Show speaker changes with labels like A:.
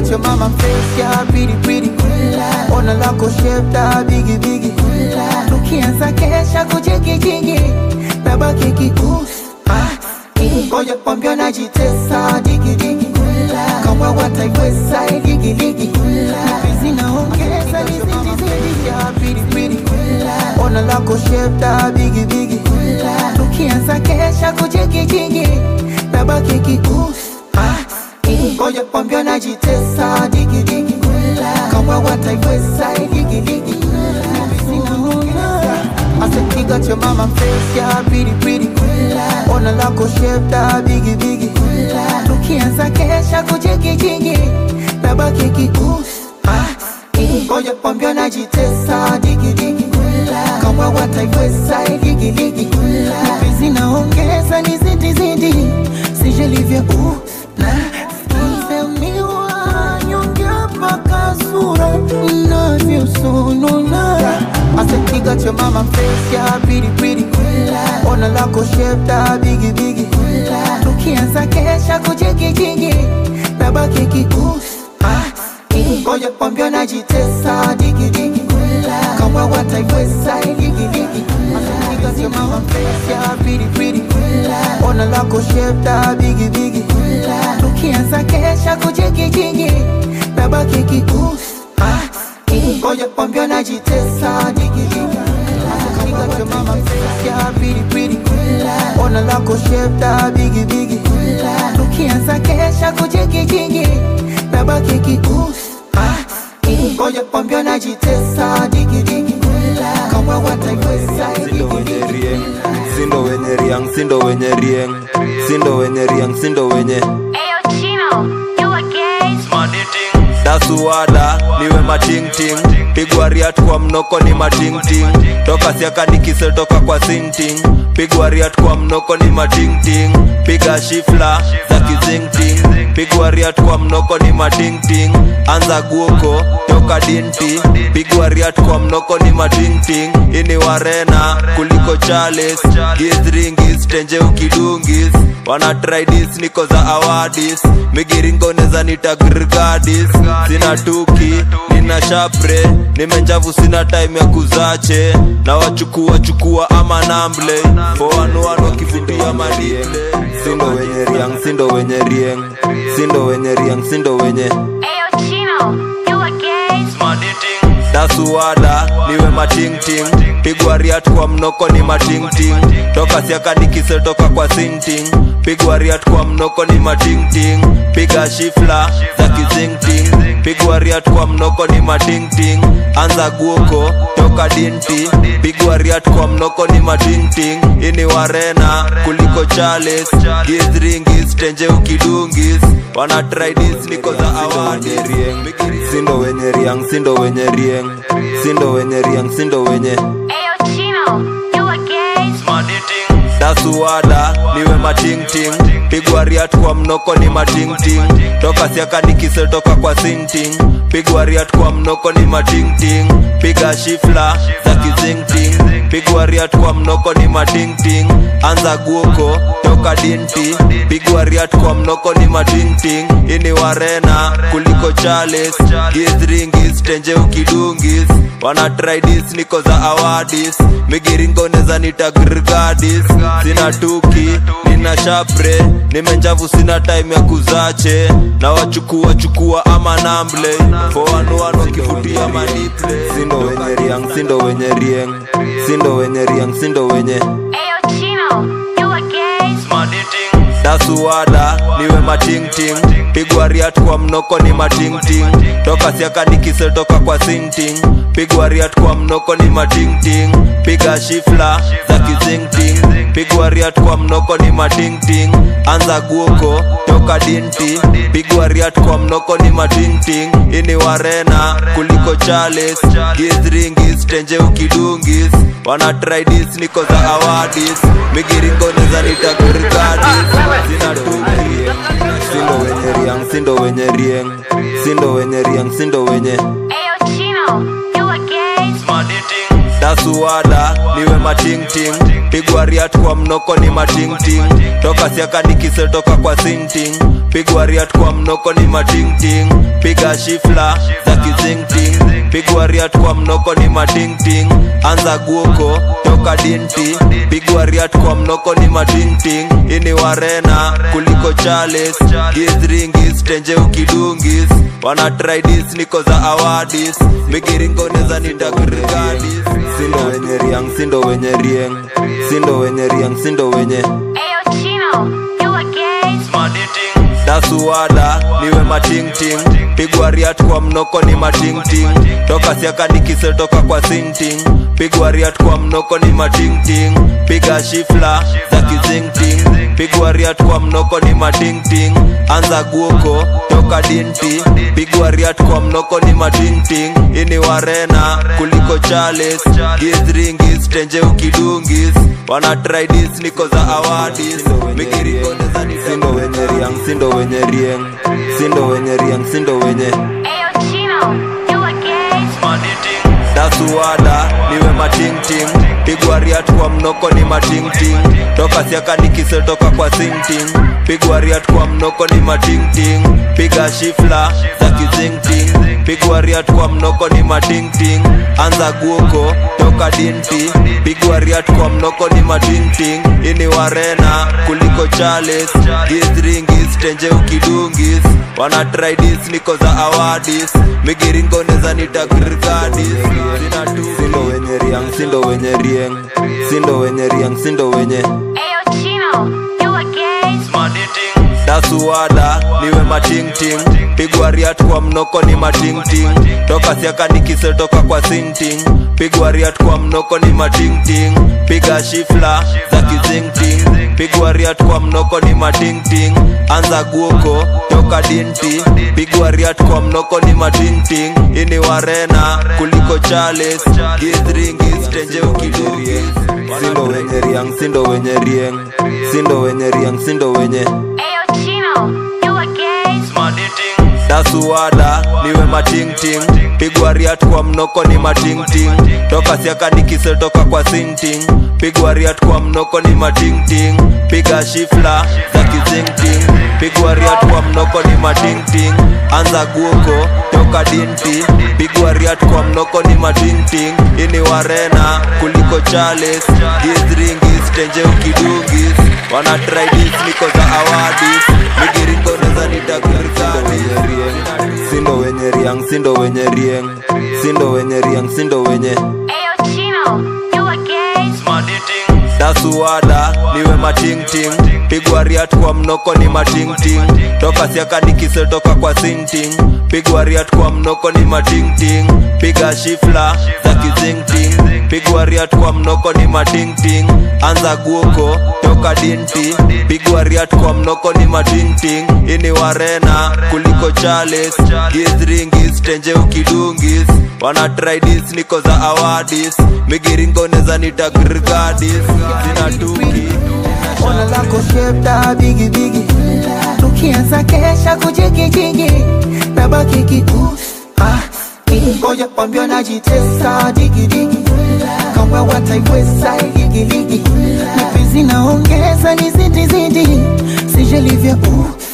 A: got your mama face, yeah, pretty pretty. Ona lako shape da bigi bigi. Tukianza kesha kujigi jigi, nabaki kikus. Ngoja kwambia najitesa digi digi. Kama wataiweza digi digi. Hizi naongeza nizidi zidi, yeah, pretty pretty. Ona lako shape da bigi bigi. Tukianza kesha kujigi jigi, nabaki kikus. Ngoja kwambia najitesa digi digi. Kama wataiweza digi digi. I said, he got your mama face, yeah, pretty pretty. Ona lako shape da bigi bigi. Tukianza kesha kujigi jigi, nabaki kikus. Ngoja kwambia najitesa digi digi. Kama wataiweza digi digi. Hizi naongeza nizidi zidi, sije livyo uh, na Sisemiwa nyonge mpaka sura inavyosonona. I said, he got your mama face, yeah, pretty pretty. Ona lako shape da bigi bigi. Tukianza kesha kujigi jigi, nabaki kikus. Ngoja kwambia najitesa digi digi. Kama wataiweza digi digi. I said, he got your mama face, yeah, pretty pretty. Ona lako shape da bigi bigi. Tukianza kesha kujigi jigi, nabaki kikus. Ngoja kwambia najitesa digi digi. I said, he got your mama face, yeah, pretty pretty. Ona lako shape da bigi bigi. Tukianza kesha kujigi jigi, nabaki kikus. Ngoja kwambia najitesa digi digi. Kama wataiweza digi
B: sindo wenye
A: digi.
B: rieng sindo wenye riang sindo wenye rieng sindo wenye riang sindo wenye
C: Ayo Chino, you again?
B: dasuwada niwe matingting pigwa riat kwa mnoko ni matingting toka siaka nikisetoka kwa sinting pigwa riat kwa mnoko ni matingting piga shifla za kizingting pigwa riat kwa mnoko ni matingting anza guoko toka dinti pigwa riat kwa mnoko ni matingting ini warena kuliko chales githringis tenje ukidungis wana tridis niko za awadis migiringoneza nitagrgadis sina tuki nina shapre nimenjavu sina time ya kuzache na wachukua chukua ama namble foanuan wakivutia madiple sindo wenye riang sindo wenye rieng sindo wenye riang sindo wenye
C: Ayo Chino, you again?
B: dasuwada niwe matingting pigwa riat kwa mnoko ni matingting toka siaka nikisetoka kwa sinting pigwa riat kwa mnoko ni matingting piga shifla za kizingting pigwa riat kwa mnoko ni matingting anza guoko toka dinti pigwa riat kwa mnoko ni matingting ini warena kuliko chales githringis tenje ukidungis wana tridis niko za awadi sindo wenye riang sindo wenye rieng sindo wenye riang sindo wenye
C: Ayo Chino, you again?
B: dasuwada niwe matingting pigwa riat kwa mnoko ni matingting toka siaka nikisetoka kwa sinting pigwa riat kwa mnoko ni matingting piga shifla za kizingting pigwa riat kwa mnoko ni matingting anza guoko toka dinti pigwa riat kwa mnoko ni matingting ini warena kuliko chales githringis tenje ukidungis wana tridis niko za awadis migiringoneza nitagrgadis sina tuki nina shapre nimenjavu sina time ya kuzache na wachukua chukua ama namble foanuan wakivutia maniple sindo wenye riang sindo wenye rieng sindo wenye riang sindo wenye
C: Ayo Chino, you again?
B: dasuwada niwe matingting pigwa riat kwa mnoko ni matingting toka siaka nikisetoka kwa sinting pigwa riat kwa mnoko ni matingting piga shifla za kizingting pigwa riat kwa mnoko ni matingting anza guoko toka dinti pigwa riat kwa mnoko ni matingting ini warena kuliko chales githringis tenje ukidungis wana tridis niko za awadis migiringoneza nitakurgadis sina tuki sindo wenye riang sindo wenye rieng sindo wenye riang sindo wenye
C: Ayo Chino, you again?
B: dasuwada niwe matingting pigwa riat kwa kwa mnoko ni matingting toka siaka nikisetoka kwa sinting pigwa riat kwa mnoko ni matingting piga shifla za kizingting pigwa riat kwa mnoko ni matingting anza guoko toka dinti pigwa riat kwa mnoko ni matingting ini warena kuliko chales gizringis tenje ukidungis wana tridis niko za awadis migiringoneza nitagrigadis sindo wenye riang sindo wenye rieng sindo wenye riang sindo wenye
C: Ayo Chino, you a gays?
B: dasuwada niwe matingting pigwa riat kwa mnoko ni matingting toka siaka nikisetoka kwa sinting pigwa riat kwa mnoko ni matingting piga shifla za kizingting pigwa riat kwa mnoko ni matingting anza guoko toka dinti pigwa riat kwa mnoko ni matingting ini warena kuliko chales gizringis tenje ukidungis wana tridis niko za awadis migiringoneza ni sindo wenye riang sindo wenye rieng sindo wenye riang sindo wenye
C: Ayo Chino, you a gays?
B: dasuwada niwe matingting pigwa riat kwa mnoko ni matingting toka siaka nikisetoka kwa sinting pigwa riat kwa mnoko ni matingting piga shifla za kizingting pigwa riat kwa mnoko ni matingting anza guoko toka dinti pigwa riat kwa mnoko ni matingting ini warena kuliko chales gizringis tenje ukidungis wana tridis niko za awadis migiringoneza nitagrigadis sindo wenye riang sindo wenye rieng sindo wenye riang sindo wenye
C: Ayo Chino, you a gays?
B: dasuwada niwe matingting pigwa riat kwa mnoko ni matingting toka siaka nikisetoka kwa sinting pigwa riat kwa mnoko ni matingting piga shifla za kizingting pigwa riat kwa mnoko ni matingting anza guoko toka dinti pigwa riat kwa mnoko ni matingting ini warena kuliko chales gizringis tenje ukidungis sindo wenye riang sindo wenye rieng sindo wenye riang sindo wenye
C: Ayo Chino, you a gays?
B: dasuwada niwe matingting pigwa riat kwa mnoko ni matingting toka siaka nikisetoka kwa sinting pigwa riat kwa mnoko ni matingting piga shifla za kizingting pigwa riat kwa mnoko ni matingting anza guoko toka dinti pigwa riat kwa mnoko ni matingting ini warena kuliko chales gizringis tenje ukidungis wana tridis niko za awadis migiringoneza nitagrigadis sindo wenye riang sindo wenye rieng sindo wenye riang sindo wenye
C: Ayo Chino, you a gays?
B: dasuwada niwe matingting pigwa riat kwa mnoko ni matingting toka siaka nikisetoka kwa sinting pigwa riat kwa mnoko ni matingting piga shifla za kizingting pigwa riat kwa mnoko ni matingting anza guoko toka dinti pigwa riat kwa mnoko ni matingting ini warena kuliko chales gizringis tenje ukidungis wana tridis niko za awadis migiringoneza nitagrigadis zinatuki
A: Ona lako shepta bigi bigi Tukianza kesha kujigijigi Nabaki kikus ah, Ngoja kwambia najitesa digi digi Kama wataiweza ligi ligi Nipi zinaongeza nizidi zidi Sije livyo uh,